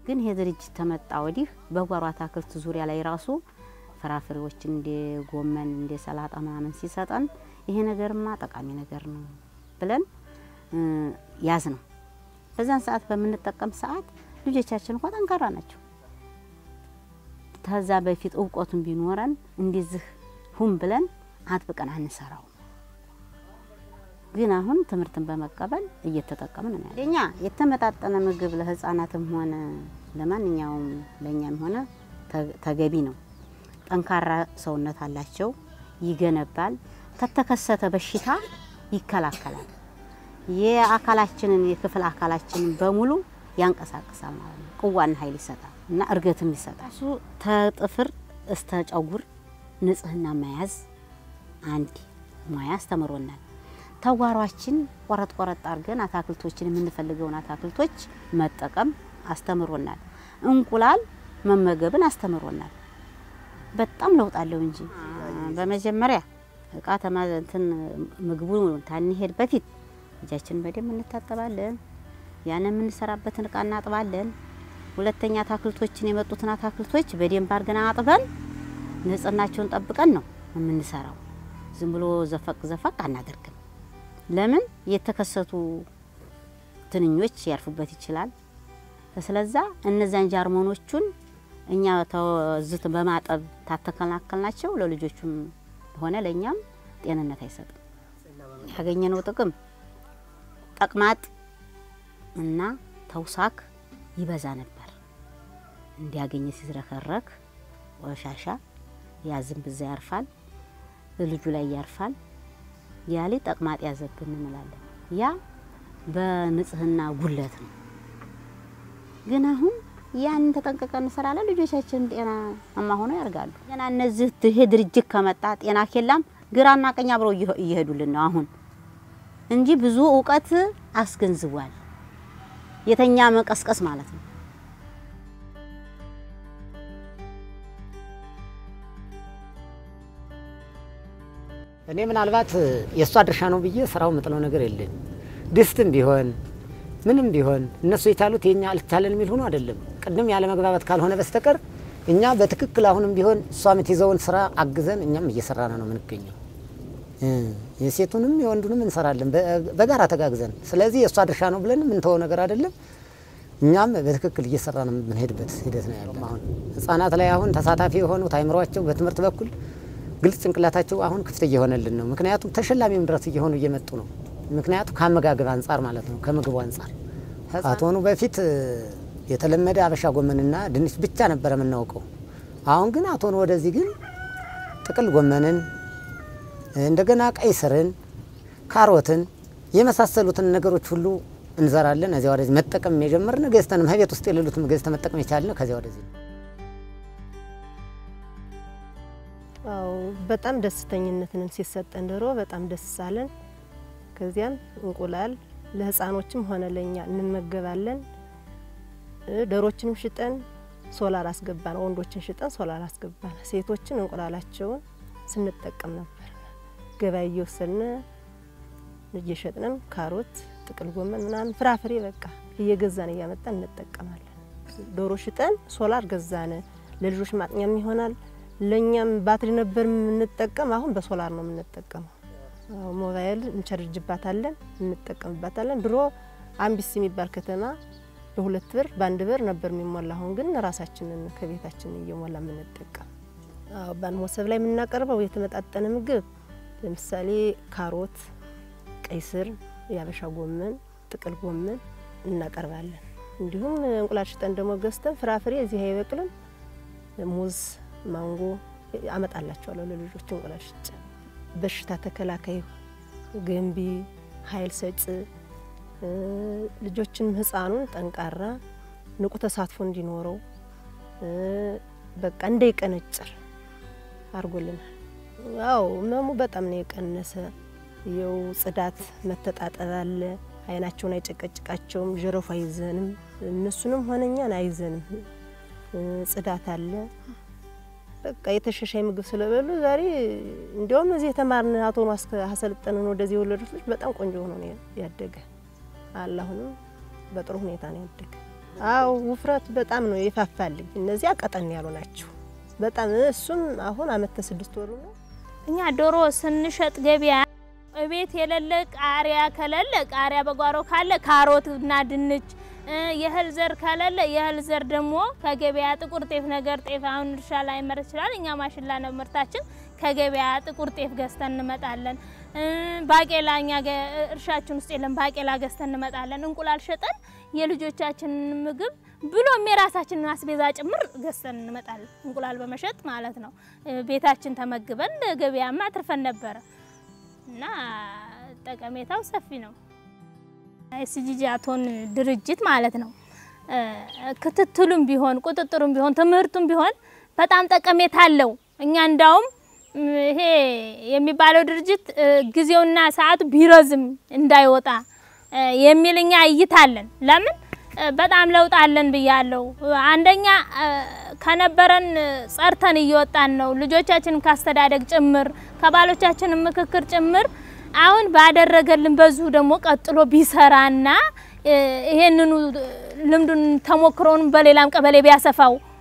ግን ይሄ ድርጅት ተመጣ ወዲህ በጓሮ አታክልት ዙሪያ ላይ ራሱ ፍራፍሬዎችን እንደ ጎመን እንደ ሰላጣ ምናምን ሲሰጠን ይሄ ነገርማ ጠቃሚ ነገር ነው ብለን ያዝ ነው። በዛን ሰዓት በምንጠቀም ሰዓት ልጆቻችን እንኳ ጠንካራ ናቸው። ከዛ በፊት እውቀቱን ቢኖረን እንደዚህ ሁም ብለን አጥብቀን አንሰራው። ግን አሁን ትምህርትን በመቀበል እየተጠቀምን ነው። እኛ የተመጣጠነ ምግብ ለህፃናትም ሆነ ለማንኛውም ለእኛም ሆነ ተገቢ ነው። ጠንካራ ሰውነት አላቸው፣ ይገነባል፣ ከተከሰተ በሽታ ይከላከላል። የአካላችንን የክፍል አካላችንን በሙሉ ያንቀሳቅሳል ማለት ነው። ቅዋና ኃይል ይሰጣል እና እርገትም ይሰጣል። እሱ ተጥፍር እስተ ጨጉር ንጽህና መያዝ አንድ ሙያ አስተምሮናል። ተጓሯችን ቆረጥ ቆረጥ አድርገን አታክልቶችን የምንፈልገውን አታክልቶች መጠቀም አስተምሮናል። እንቁላል መመገብን አስተምሮናል። በጣም ለውጥ አለው እንጂ በመጀመሪያ እቃ ተማዘንትን ምግቡ ታንሄድ በፊት እጃችንን በደንብ እንታጠባለን። ያን የምንሰራበትን እቃ እናጥባለን። ሁለተኛ አታክልቶችን የመጡትን አታክልቶች በደንብ አድርገን አጥበን ንጽህናቸውን ጠብቀን ነው የምንሰራው። ዝም ብሎ ዘፈቅ ዘፈቅ አናደርግም። ለምን የተከሰቱ ትንኞች ያርፉበት ይችላል። ስለዛ እነዛን ጃርሞኖቹን እኛ ተዝት በማጠብ ታተከላከልናቸው ለልጆቹም ሆነ ለእኛም ጤንነት አይሰጥም። ያገኘነው ጥቅም ተቅማጥ እና ተውሳክ ይበዛ ነበር። እንዲያገኘ ሲዝረከረክ ቆሻሻ ያዝም ብዛ ያርፋል፣ ልጁ ላይ ያርፋል። ያሌ ተቅማጥ ያዘብን እንላለን። ያ በንጽህና ጉለት ነው። ግን አሁን ያንን ተጠንቀቀን እንሰራለን። ልጆቻችን ጤናማ ሆነው ያርጋሉ። ገና እነዚህ ይሄ ድርጅት ከመጣ ጤና ኬላም ግራና ቀኝ አብረው እየሄዱልን ነው አሁን እንጂ ብዙ እውቀት አስገንዝቧል። የተኛ መቀስቀስ ማለት ነው። እኔ ምናልባት የእሷ ድርሻ ነው ብዬ ስራው ምጥለው ነገር የለም። ድስትም ቢሆን ምንም ቢሆን እነሱ የቻሉት የኛ አልቻለን የሚል ሆኖ አይደለም። ቅድም ያለ መግባባት ካልሆነ በስተቀር እኛ በትክክል አሁንም ቢሆን እሷ የምትይዘውን ስራ አግዘን እኛም እየሰራን ነው የምንገኘው። የሴቱንም የወንዱንም እንሰራለን በጋራ ተጋግዘን። ስለዚህ የእሷ ድርሻ ነው ብለን የምንተወው ነገር አይደለም። እኛም በትክክል እየሰራ ነው የምንሄድበት ሂደት ነው ያለው። አሁን ህጻናት ላይ አሁን ተሳታፊ የሆኑት አይምሯቸው በትምህርት በኩል ግልጽ ጭንቅላታቸው አሁን ክፍት እየሆነልን ነው። ምክንያቱም ተሸላሚም ድረስ እየሆኑ እየመጡ ነው። ምክንያቱም ከአመጋገብ አንጻር ማለት ነው፣ ከምግቡ አንጻር አቶኑ በፊት የተለመደ አበሻ ጎመንና ድንች ብቻ ነበረ የምናውቀው። አሁን ግን አቶኑ ወደዚህ ግን ጥቅል ጎመንን እንደገና ቀይ ስርን፣ ካሮትን የመሳሰሉትን ነገሮች ሁሉ እንዘራለን። እዚያ ወደዚህ መጠቀም የጀመርን ገዝተንም ከቤት ውስጥ የሌሉትም ገዝተ መጠቀም የቻልን ከዚያ ወደዚህ ነው። አዎ በጣም ደስተኝነትን ሲሰጠን ድሮ በጣም ደስ አለን። ከዚያም እንቁላል ለህፃኖችም ሆነ ለኛ እንመገባለን። ዶሮችንም ሽጠን ሶላር አስገባን፣ ወንዶችን ሽጠን ሶላር አስገባን። ሴቶችን እንቁላላቸውን ስንጠቀም ነበር። ገበያ እየወሰድን እየሸጥንን ካሮት፣ ጥቅል ጎመን ምናምን ፍራፍሬ በቃ እየገዛን እያመጣን እንጠቀማለን። ዶሮ ሽጠን ሶላር ገዛን። ለልጆች ማጥኛም ይሆናል ለእኛም ባትሪ ነበር የምንጠቀም። አሁን በሶላር ነው የምንጠቀመው። ሞባይል እንቸርጅባታለን፣ እንጠቀምባታለን። ድሮ አምቢስ የሚባል ከተማ በሁለት ብር በአንድ ብር ነበር የሚሞላ። አሁን ግን ራሳችንን ከቤታችን እየሞላ የምንጠቀም። በአንድ ሞሰብ ላይ የምናቀርበው የተመጣጠነ ምግብ ለምሳሌ ካሮት፣ ቀይ ስር፣ የአበሻ ጎመን፣ ጥቅል ጎመን እናቀርባለን። እንዲሁም እንቁላል ሽጠን ደግሞ ገዝተን ፍራፍሬ እዚህ አይበቅልም ሙዝ ማንጎ አመጣላቸዋለሁ ለልጆች እንቁላል ሽጬ። በሽታ ተከላካይ፣ ገንቢ፣ ኃይል ሰጭ ልጆችንም ህፃኑን ጠንካራ ንቁ ተሳትፎ እንዲኖረው በቃ እንዳይቀነጭር አድርጎልናል። አዎ ህመሙ በጣም ነው የቀነሰ። የው ጽዳት መተጣጠብ አለ። አይናቸውን አይጨቀጭቃቸውም። ጀረፉ አይዘንም። እነሱንም ሆነ እኛን አይዘንም። ጽዳት አለ። በቃ የተሻሻይ ምግብ ስለበሉ ዛሬ እንዲያውም እዚህ የተማርን አቶ አሰልጠንን ወደዚህ የወለዱት ልጅ በጣም ቆንጆ ሆኖ ነው ያደገ። አላሁንም በጥሩ ሁኔታ ነው ያደገ። አው ውፍረት በጣም ነው የፋፋልኝ። እነዚያ ቀጠን ያሉ ናቸው በጣም እሱም አሁን አመት ከስድስት ወሩ ነው። እኛ ዶሮ ስንሸጥ ገበያ እቤት የሌለ ቃሪያ ከሌለ ቃሪያ በጓሮ ካለ ካሮት እና ድንች እ የእህል ዘር ከሌለ የእህል ዘር ደግሞ ከገበያ ጥቁር ጤፍ ነገር ጤፍ አሁን እርሻ ላይ መረት ይችላል። እኛ ማሽላ ነው ምርታችን። ከገበያ ጥቁር ጤፍ ገዝተን እንመጣለን። እ ባቄላ እኛ ገ- እርሻችን ውስጥ የለም። ባቄላ ገዝተን እንመጣለን። እንቁላል ሸጠን የልጆቻችንን ምግብ ብሎም የራሳችንን አስቤዛ ጭምር ገዝተን እንመጣለን። እንቁላል በመሸጥ ማለት ነው። እ ቤታችን ተመግበን ገበያማ አትርፈን ነበረ እና ጠቀሜታው ሰፊ ነው። ኤስጂጂ አቶን ድርጅት ማለት ነው። እ ክትትሉም ቢሆን ቁጥጥሩም ቢሆን ትምህርቱም ቢሆን በጣም ጠቀሜታ አለው። እኛ እንዳውም ም፣ ይሄ የሚባለው ድርጅት እ ጊዜውና ሰዓቱ ቢረዝም እንዳይወጣ እ የሚል እኛ እይታ አለን። ለምን እ በጣም ለውጥ አለን ብያለሁ። አንደኛ እ ከነበረን እ ጸርተን እየወጣን ነው። ልጆቻችንን ካስተዳደግ ጭምር ከባሎቻችንን ምክክር ጭምር አሁን ባደረገልን በዙ ደግሞ ቀጥሎ ቢሰራና እ ይሄንኑ ልምዱን ተሞክሮውን በሌላም ቀበሌ ቢያሰፋው